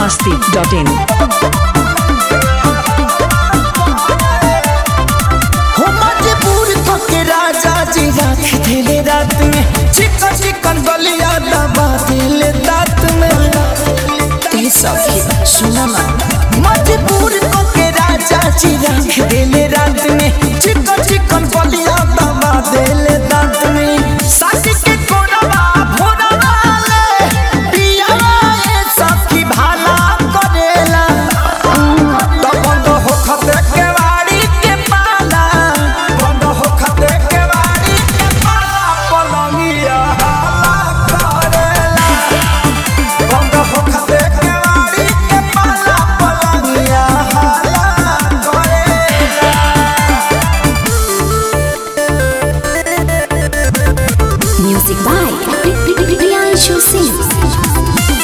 masti.in. हो मजबूर के राजा जी रख दिले रात में चिकन चिकन गलिया दबा दिले दांत में ये सब सुना ना मजबूर के राजा जी रख दिले रात में चिकन चिकन गलिया दबा दिले दांत में सास के कोरवा भोरवा ले पिया ये सब की भाला करेला तो बंद हो खते के वाड़ी के पाला बंद हो खते के वाड़ी के पाला पलंगिया हाला करेला बंद हो खते के वाड़ी के पाला पलंगिया हाला करेला Music by Priyanshu Singh.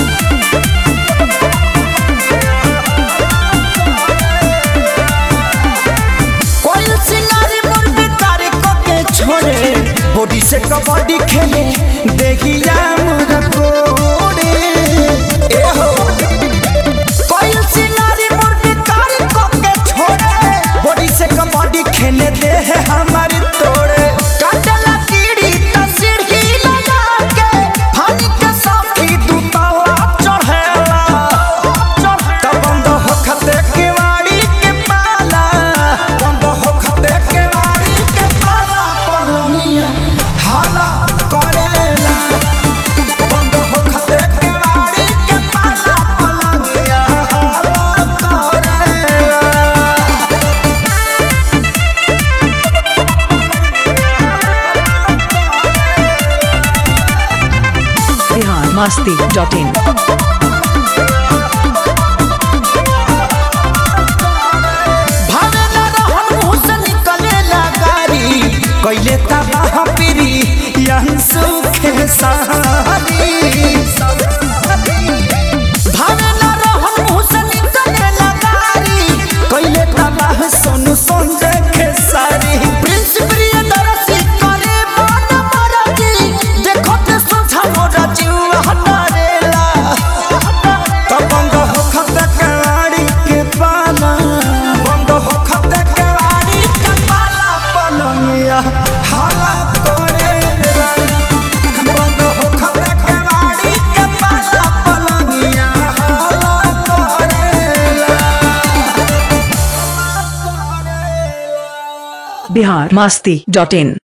कोई सिंगारी मुर्गी तारे को के छोड़े बॉडी से कबड्डी खेले देखिया मुझे कोड़े ए हो कोई सिंगारी मुर्गी तारे को के छोड़े बॉडी से कबड्डी खेले दे है हमारी तोड़े काटला कीड़ी तस्वीर ही लगा के फानी के साथी दूतावा चढ़ेला तब बंद हो खते के वाड़ी के पाला बंद हो खते के वाड़ी के पाला पलनिया हाला करेला बंद हो खते के वाड़ी के पाला पलनिया हाला करेला Bihar masti.in. भावे न रहन मुँह से निकलेला गारी कैले तबाह पीरी यही सुखे सहारी भावे न रहन मुँह से निकलेला गारी कैले तबाह सोनू संजय खेसारी प्रिंस प्रियदर्शी करे मन मरजी देखो ते सोझा मोरा जीव हटारेला तो बंद हो खते के वाड़ी के पाला बंद हो खते के वाड़ी के पाला पलंगिया हाला करेला बंद हो खते के वाड़ी के पाला पलंगिया हाला करेला Bihar masti.in.